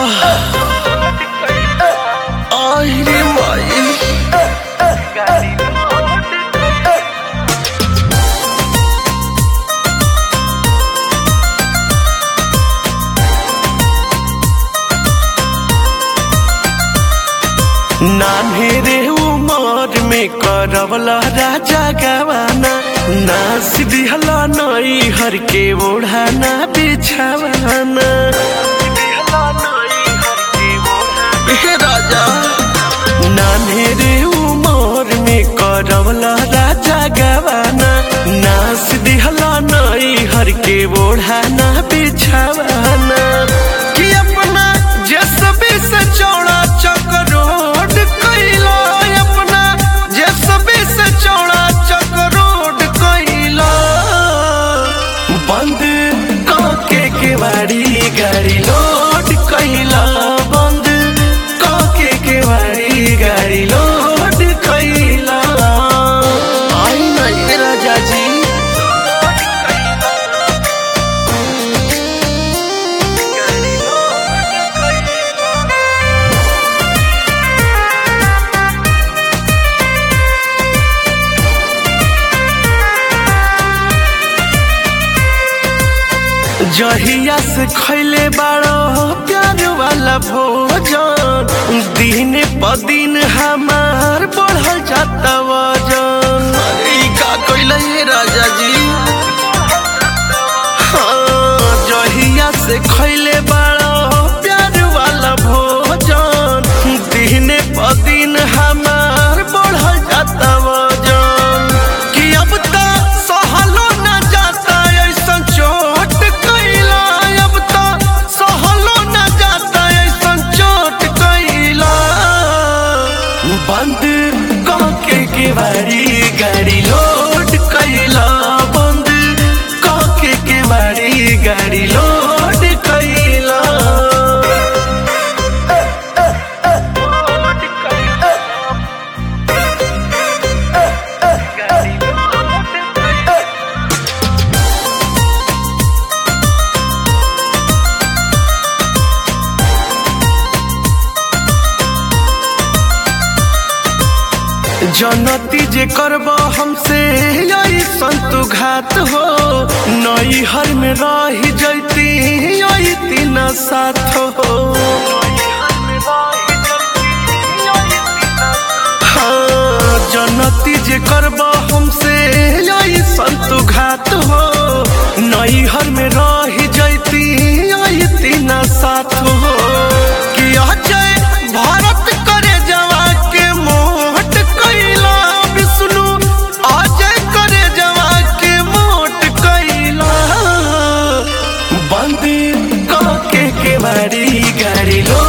आई रे माई नान्हे रे उमर में करवला राजा गवाना ना सिदिहला नई हर के ओढ़ाना बिछावाना हे राजा नान्हे रे उमर में करवला राजा गवाना ना सिदिहला नई हर के ओढ़ाना बिछावाना कि अपना जसबे से चौड़ा चक्रोड कैला अपना जसबे से चौड़ा चक्रोड कैला बंद काके के वाड़ी गाड़ी लोड कैला बंद काके के वाड़ी गाड़ी लोड कैला आई नहीं राजा जी जहिया से खैले बाड़ो प्यार वाला भोजन दिन प दिन हमार बढ़ल जाता वजन अरे ई का कइले ये राजा जी हाँ जहिया से खैले बाड़ो प्यार वाला भोजन दिन प दिन हमार बढ़ल जाता वजन कि अब त सहलो न जाता ऐसन चोट कैला अब त सहलो न जाता ऐसन चोट कैला बंद काके के बारी गाड़ी लोड कैला बंद काके के बारी गाड़ी लोड कैला जनती जे करब हमसे यही संतु घात हो नई हर में रही जैती यही तीन साथ हो हाँ जनती जे करब हमसे यही संतु घात हो नई हर में रही जैती यही तीन साथ हो कि अजय भारत करे जवा के मोट कैला विष्णु अजय करे जवा के मोट कैला बंदी काके के बारी गाड़ी लो